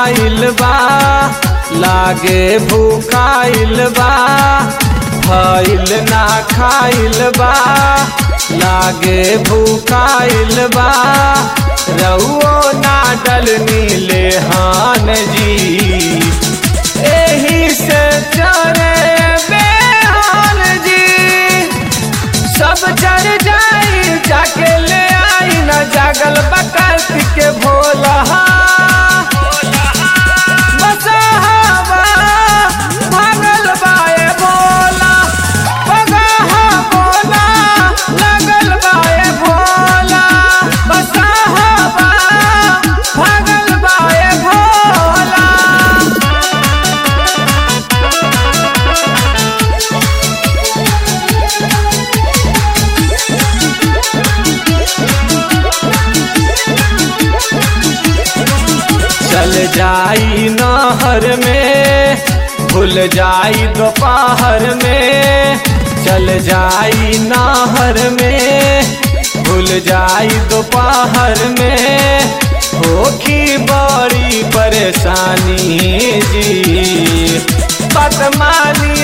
आइल बा लागे भूखाइल बा भइल ना खाइल बा लागे भूखाइल बा रउओ ना डलनी ले हान जी एही से चरे बेहाल जी सब चढ़ जाई जाके ले आई न जागल बकत के भोला बसहावा भागल बाए भोला बगहा बोला लगल बाए भोला बसहावा भागल बाए भोला चल जाई नहर में भूल जाई दोपहर में चल जाई नहर में भूल जाई दोपहर में होखी बड़ी परेशानी जी बदमानी